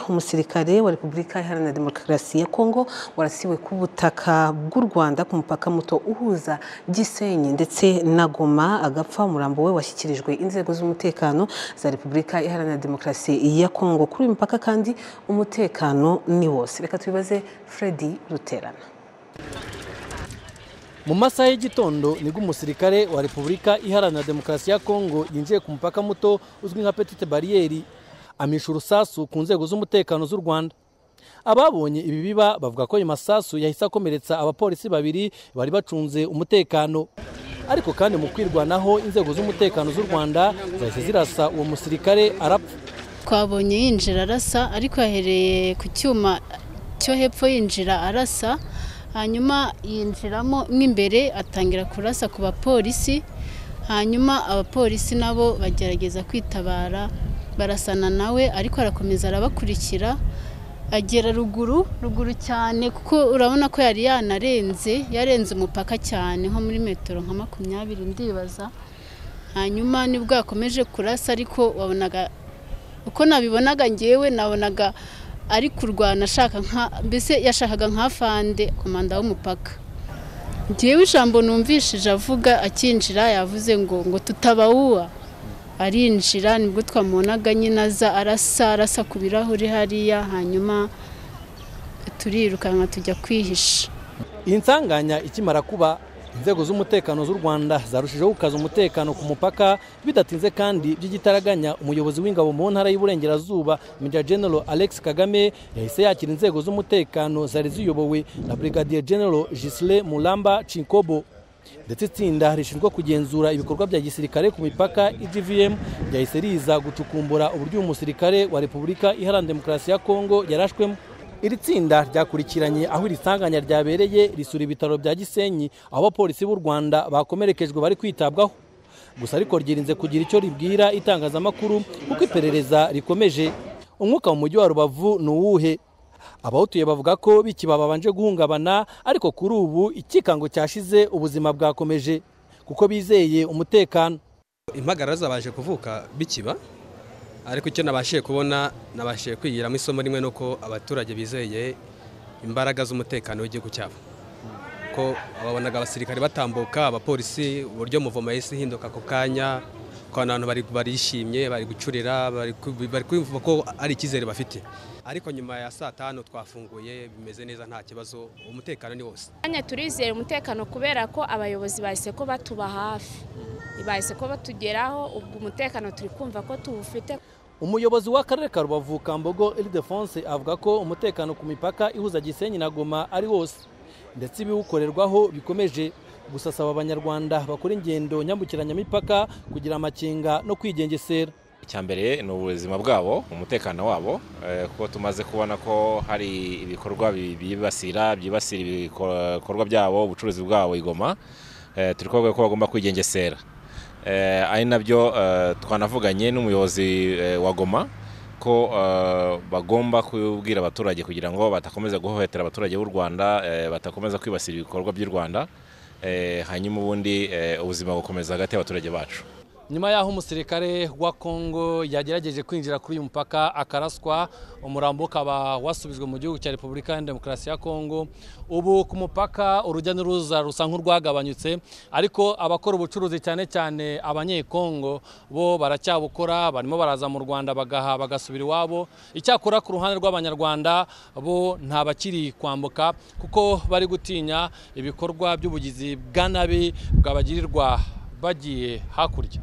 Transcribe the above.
Umusirikare wa Repubulika Iharanira Demokarasi ya Kongo warasiwe ku butaka bw'u Rwanda ku mupaka muto uhuza Gisenyi ndetse na Goma agapfa umurambo we washyikirijwe inzego z'umutekano za Repubulika Iharanira Demokarasi ya Kongo kuri uyu mupaka kandi umutekano ni wose reka tubibaze Freddy Ruterana mu masaha y'igitondo nibwo umusirikare wa Repubulika Iharanira Demokarasi ya Kongo yinjiye ku mupaka muto uzwi nka Petite Barriere amisha urusasu ku nzego z'umutekano z'u Rwanda ababonye ibi biba bavuga ko ayo masasu yahise akomeretsa abapolisi babiri bari bacunze umutekano ariko kandi mu kwirwanaho inzego z'umutekano z'u Rwanda zahise zirasa uwo musirikare arapfa twabonye yinjira arasa ariko yahereye ku cyuma cyo hepfo yinjira arasa hanyuma yinjiramo mo imbere atangira kurasa ku bapolisi hanyuma abapolisi nabo bagerageza kwitabara barasana nawe ariko arakomeza arabakurikira agera ruguru ruguru cyane kuko urabona ko yari yanarenze yarenze umupaka cyane nko muri metero nka makumyabiri ndibaza hanyuma nibwo yakomeje kurasa ariko wabonaga uko nabibonaga ngewe nabonaga ari kurwana ashaka nka mbese yashakaga nka fande komanda w'umupaka ngewe ijambo numvishije avuga akinjira yavuze ngo ngo tutabawuwa arinjira nibwo twamubonaga nyine aza arasa arasa ku birahuri hariya hanyuma turirukanka tujya kwihisha iyi nsanganya ikimara kuba inzego z'umutekano z'u rwanda zarushijeho gukaza umutekano ku mupaka bidatinze kandi by'igitaraganya umuyobozi w'ingabo mu ntara y'uburengerazuba Major General alex kagame yahise yakira inzego z'umutekano zari ziyobowe na brigadier General gisire muramba cinkobo ndetse itsinda rishinzwe kugenzura ibikorwa bya gisirikare ku mipaka igvm ryahise riza gucukumbura uburyo uyu musirikare wa repubulika iharanira demokarasi ya kongo yarashwemo iri tsinda ryakurikiranye aho iri sanganya ryabereye risura ibitaro bya gisenyi aho abapolisi b'u rwanda bakomerekejwe bari kwitabwaho gusa ariko ryirinze kugira icyo ribwira itangazamakuru kuko iperereza rikomeje umwuka mu mujyi wa rubavu ni uwuhe abawutuye bavuga ko bikiba babanje guhungabana ariko kuri ubu ikikango cyashize ubuzima bwakomeje kuko bizeye umutekano impagarara zabaje kuvuka bikiba ariko icyo nabashije kubona nabashije kwigiramo isomo rimwe nuko abaturage bizeye imbaraga z'umutekano w'igihugu cyabo ko babonaga abasirikare batambuka abapolisi uburyo muvoma yahise ihinduka ako kanya ukabona abantu barishimye bari gucurira bari kumva ko ari icyizere bafite ariko nyuma ya saa tanu twafunguye bimeze neza nta kibazo umutekano ni wose kanya turizera umutekano kubera ko abayobozi bahise ko batuba hafi bahise ko batugeraho ubwo umutekano turi kumva ko tuwufite umuyobozi w'akarere ka rubavu kambogo iridefonse avuga ko umutekano ku mipaka ihuza gisenyi na goma ari wose ndetse ibiwukorerwaho bikomeje gusa asaba abanyarwanda bakora ingendo nyambukiranyamipaka kugira amakenga no kwigengesera icyambere ni ubuzima bwabo umutekano wabo kuko tumaze kubona ko hari ibikorwa byibasira byibasira ibikorwa byabo ubucuruzi bwabo igoma turi kuvuga ko bagomba kwigengesera ari nabyo twanavuganye n'umuyobozi wa goma ko bagomba kubwira abaturage kugira ngo batakomeza guhohotera abaturage b'u rwanda batakomeza kwibasira ibikorwa by'u rwanda hanyuma ubundi ubuzima bukomeza hagati y'abaturage bacu nyuma y'aho umusirikare wa kongo yagerageje kwinjira kuri uyu mupaka akaraswa umurambo ukaba wasubijwe mu gihugu cya repubulika ya demokarasi ya kongo ubu ku mupaka urujya n'uruza rusa nk'urwagabanyutse ariko abakora ubucuruzi cyane cyane abanyekongo bo baracyabukora barimo baraza mu rwanda bagaha bagasubira iwabo icyakora ku ruhande rw'abanyarwanda bo nta bakiri kwambuka kuko bari gutinya ibikorwa by'ubugizi bwa nabi bwabagirirwa bagiye hakurya